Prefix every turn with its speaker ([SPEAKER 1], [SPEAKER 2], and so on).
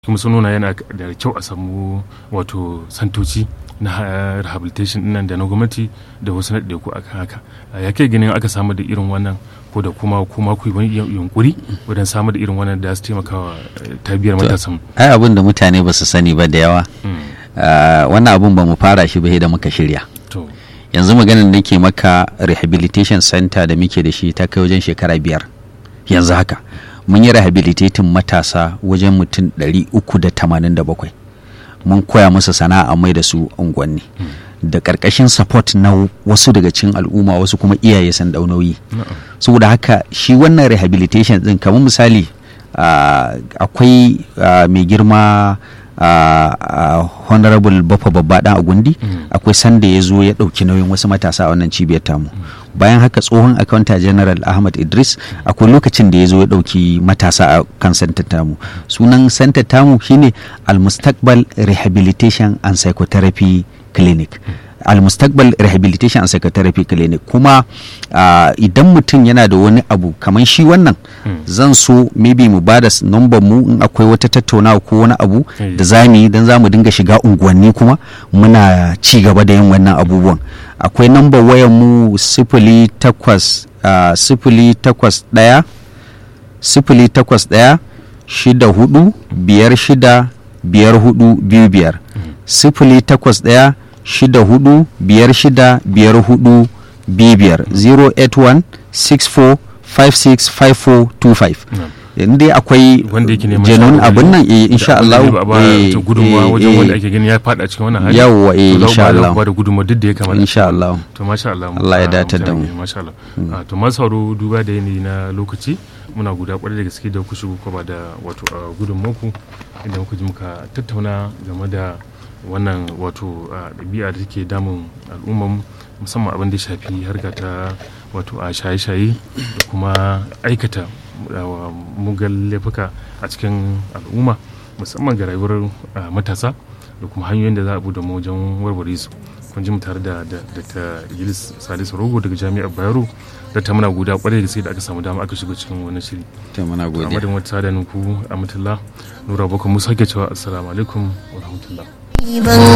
[SPEAKER 1] kuma sun nuna yana da kyau a samu wato santoci na rehabilitation nan da na gwamnati da wasu na ku akan haka ya kai ganin aka samu da irin wannan ko da kuma kuma ku yi yunkuri wajen samu da irin wannan da su taimaka wa tabiyar matasan
[SPEAKER 2] ai abin da mutane ba su sani ba da yawa wannan abun ba mu fara shi ba da muka shirya yanzu maganin da ke maka rehabilitation center da muke da shi ta kai wajen shekara biyar yanzu haka mun yi rehabilitating matasa wajen mutum 387 mun koya musu sana'a mai da su unguwanni da ƙarƙashin support na wasu daga cikin al'umma wasu kuma iyaye san daunoyi saboda haka shi wannan rehabilitation din kamar misali akwai mai girma honorable bafa babba dan agundi akwai sanda ya zo ya ɗauki nauyin wasu matasa a wannan cibiyar tamu bayan haka tsohon akawunta general ahmad idris akwai lokacin da ya zo ya ɗauki matasa a kan santar tamu sunan santar tamu shine almustakbal rehabilitation and psychotherapy clinic almustakbal rehabilitation and psychotherapy clinic kuma uh, idan mutum yana da wani abu kamar shi wannan hmm. zan so maybe mu bada number mu in akwai wata tattaunawa ko wani abu hey. da za mu yi don za mu dinga shiga unguwanni kuma muna ci gaba da yin wannan abubuwan akwai number wayan mu sifili takwas uh, sifili takwas ɗaya sifili takwas ɗaya shida hudu biyar shida biyar hudu biyu biyar hmm. sifili takwas ɗaya shida hudu biyar shida biyar hudu biyar 081 64 56 5425 yanzu dai akwai janun abin nan eh insha Allah
[SPEAKER 1] eh gudunmawa wajen wanda ake gani ya fada cikin wannan hali
[SPEAKER 2] yawa eh insha Allah
[SPEAKER 1] ba da gudunmawa duk da ya kamata
[SPEAKER 2] insha Allah
[SPEAKER 1] to masha Allah
[SPEAKER 2] Allah ya dace da mu
[SPEAKER 1] masha Allah to masu sauro duba da yanayi na lokaci muna guda kwarai da gaske da ku shigo ba da wato gudunmaku inda muka ji muka tattauna game da wannan wato ɗabi'a da take damun al'umman musamman abin da shafi harka ta wato a shaye-shaye da kuma aikata mugan laifuka a cikin al'umma musamman ga rayuwar matasa da kuma hanyoyin da za a buɗe wajen warware su kun ji mu tare da ta Idris Salisu Rogo daga Jami'ar Bayero da ta muna guda kwarai da sai da aka samu dama aka shiga cikin wani shiri.
[SPEAKER 2] Ta muna godiya.
[SPEAKER 1] A madadin wata da ku Amatullah Nura Bako Musa ke cewa assalamu alaikum wa rahmatullah.